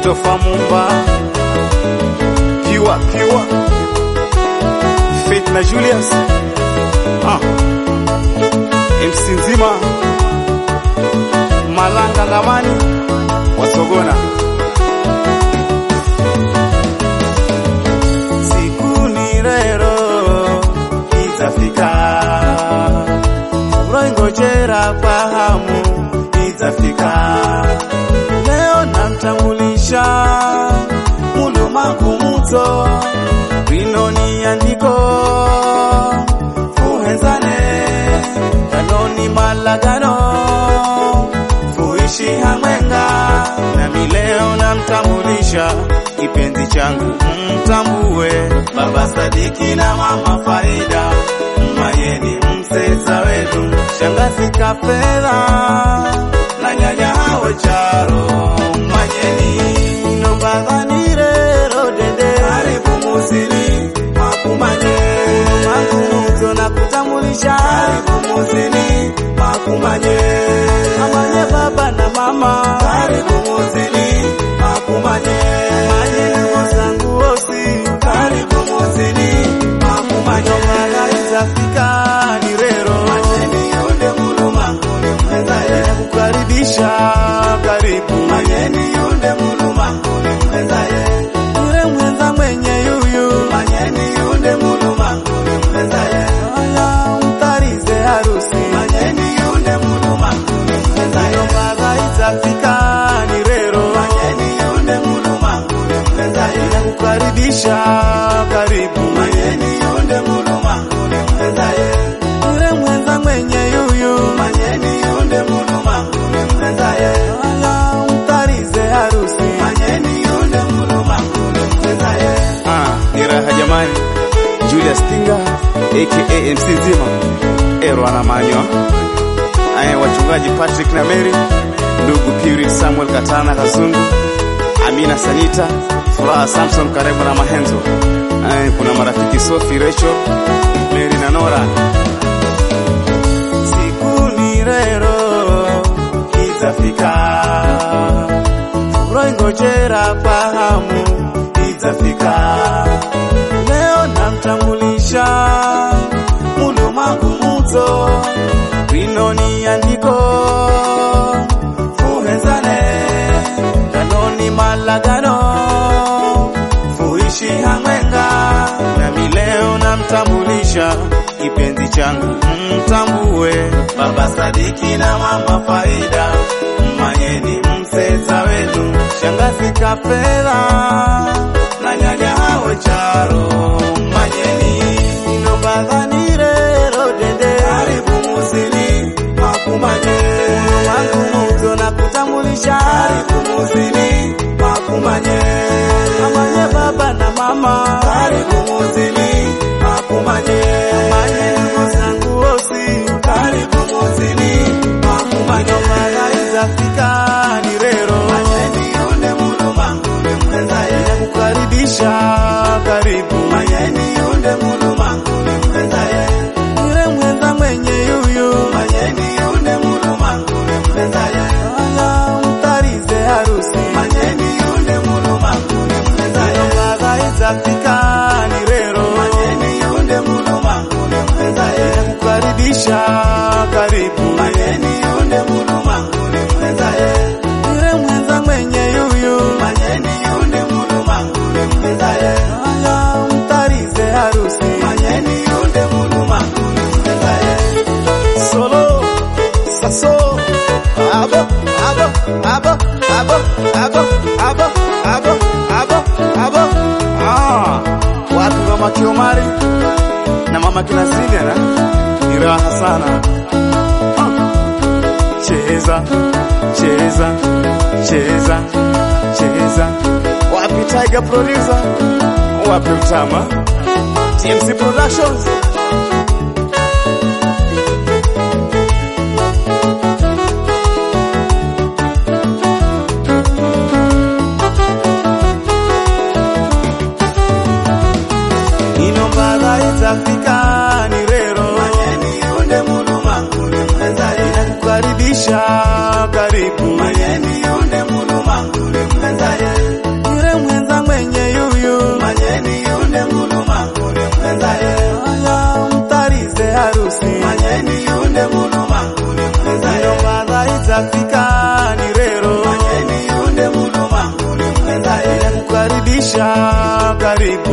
Christopher Mumba, Pure Pure, Faith na Julius, ah. MC Nzima, Malanga Ngamani, Wasogona. Siku ni rero itafika, uroingojera kwa hamu itafika. Leo namtambulisha mulumangu muto wino ni andiko fuhenzane kanoni malagano fuishi hamwenga nami leo namtambulisha kipenzi changu mtambue baba Sadiki na mama Faida Mayeni mseza wetu shangazi Kafedha na nyanya hawe charo Mayeni nombadhanire rodede karibu musini makumanye makumuto na kutambulisha karibu musini makumanye amanye baba na mama karibu musini makumanye manye wazangu wosi karibu musini makumanye mala itafika ni rero manyeni yonde muluma mwenzaye kukaribisha karibu manyeni yonde muluma mwenzaye yule mwenza mwenye yuyu manyeni yonde muluma mwenzaye aya mtarize harusi manyeni yonde muluma mwenzaye mala itafika ni rero manyeni yonde muluma mwenzaye kukaribisha karibu manyeni yonde muluma mwenzaye yule mwenza mwenye yuyu manyeni yonde muluma mwenzaye aya mtarize harusi manyeni yonde muluma mwenzaye ah ni raha jamani Julius Tinga aka MC Nzima Ero anamanywa aya wachungaji Patrick na Mary ndugu Puri Samuel Katana Kazungu Amina Sanita Furaha Samson karibu na Mahenzo aya kuna marafiki Sophie Rachel Mary na Nora siku ni rero itafika roingojera kwa hamu itafika leo namtambulisha mulumangu muto winoni andiko fuhezane kanoni malagano fuishi hamwenga nami leo namtambulisha kipenzi changu mtambue baba Sadiki na mama Faida manyeni mseza wenu shangazi Kafedha na nyanya hawe charo manyeni inobadhanire rodede karibu musini makumanye makumuto na kutambulisha karibu musini makumanye amanye baba na mama karibu musini makumanye amanye wazangu wosi karibu musini makumanye mara itafika ni rero manyeni yonde muluma mwenzaye kukaribisha karibu manyeni yonde muluma mwenzaye yule mwenza mwenye yuyu manyeni yonde muluma mwenzaye aya mtarize harusi manyeni yonde muluma mwenzaye mara itafika ni rero manyeni yonde muluma mwenzaye kukaribisha karibu manyeni yonde muluma mwenzaye yule mwenza mwenye yuyu manyeni yonde muluma mwenzaye aya mtarize harusi manyeni yonde muluma mwenzaye solo saso abo abo abo abo abo abo abo abo abo ah watu kama Kiomari na mama Kinasini na ni raha sana ah. cheza cheza cheza cheza wapi Tiger producer wapi Mtama TMC Productions inombala itafika ni rero manyeni yonde muluma inakukaribisha karibu manyeni yonde muluma mwenzaye utafika ni rero Manyeni yunde muluma uli mweza ye kukaribisha karibu